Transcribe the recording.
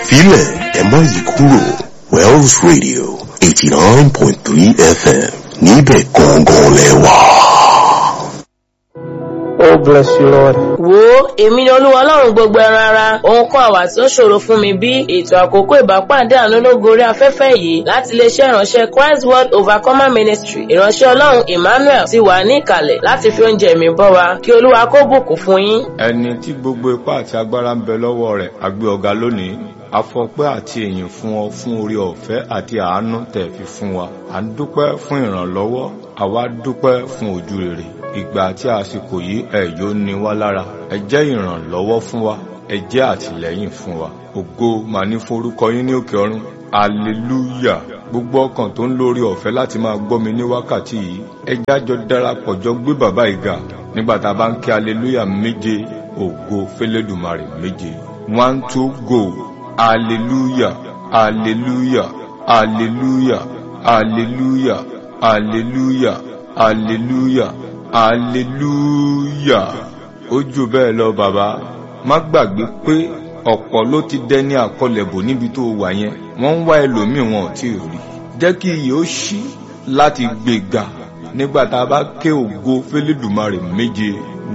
ẹ̀fílẹ̀ ẹ má yí kúrò Wells Radio eighty nine point three FM níbẹ̀ gangan lẹ́wà. Oh, bless you, Lord. wo èmi ni olúwa ọlọ́run gbogbo ẹran ara òun kọ́ àwà tí ó ṣòro fún mi bí ètò àkókò ìbápàdé àánú lógo orí afẹ́fẹ́ yìí láti iléeṣẹ́ ìránṣẹ́ Christ World Overcomer Ministry ìránṣẹ́ ọlọ́run Emmanuel ti wà ní ìkàlẹ̀ láti fi oúnjẹ mi bọ́ wa kí olúwa kó bùkún fún yín. ẹni tí gbogbo ipá àti agbára ń bẹ lọ́wọ́ rẹ̀ a gbé ọ̀gá lónìí afọpẹ́ àti èyìn fún ọ fún orí ọ̀fẹ́ àti àánú tẹ́ fi fún wa à ń dúpẹ́ fún ìrànlọ́wọ́ àwa dúpẹ́ fún ojú rere ìgbà àti àsìkò yìí ẹ yóò ní wá lára ẹ jẹ́ ìrànlọ́wọ́ fún wa ẹ jẹ́ àtìlẹ́yìn fún wa ògo mà ní forúkọ yín ní òkè ọ̀run aleluya gbogbo ọkàn tó ń lórí ọ̀fẹ́ láti máa gbọ́ mi ní wákàtí yìí ẹ jájọ darapọ̀ jọ gbé bàbá ìgà nígbà tá a bá ń kí aleluya méje ògo fẹlẹ́dùmarè méje one two go hallelujah hallelujah hallelujah hallelujah hallelujah hallelujah hallelujah ó jù bẹ́ẹ̀ lọ bàbá má gbàgbé pé ọ̀pọ̀ ló ti dẹni àkọlẹ̀bò níbi tó wà yẹn wọ́n ń wá ẹlòmíì wọn ò tí ì rí jẹ́ kí iyì ó ṣí láti gbéga nígbà tá a bá ké ògo fẹ́lẹ́dùmarè méje